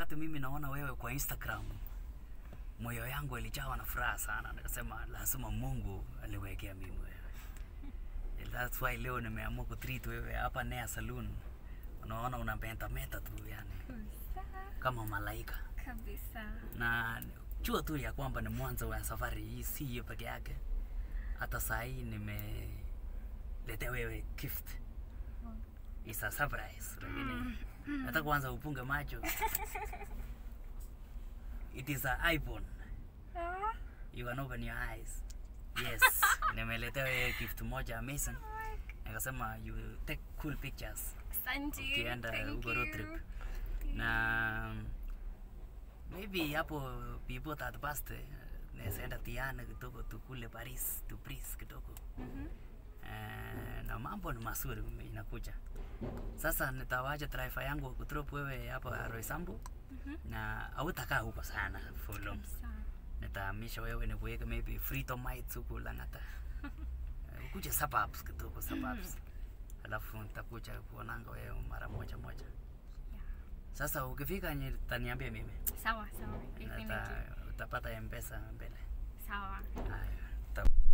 wakati mimi naona wewe kwa Instagram, moyo yangu ilijawa na furaha sana, nikasema lazima Mungu aliwekea mimi wewe. That's why leo nimeamua kutreat wewe hapa Nea Saloon. Unaona unapenda meta tu yani Kabisa. kama malaika, Kabisa. na jua tu ya kwamba ni mwanzo wa safari hii, si hiyo peke yake. Hata saa hii nimeletea wewe gift, it's a surprise, lakini hata kwanza upunge macho. It is a iPhone. Ah, You can open your eyes. Yes, nimeletea wewe gift moja amazing. Nikasema you take cool pictures Asante. ukienda Thank huko road you. trip. Na maybe hapo before that birthday naweza enda Tiana kidogo tukule Paris, tu Paris kidogo. Mhm. Eh, na mambo ni mazuri inakuja. Sasa nitawacha driver yangu kudrop wewe hapa Roysambu Mhm. na hautakaa huko sana for long. Kabisa. nitahamisha wewe nikuweke maybe Freedom Heights huku Lang'ata. Eh, Ukuje suburbs kidogo suburbs. Alafu nitakuja kuonanga wewe mara moja moja. Yeah. Sasa ukifika nye taniambia mimi. Sawa, sawa. Nata, Definitely. utapata M-Pesa mbele. Sawa. Haya. uta-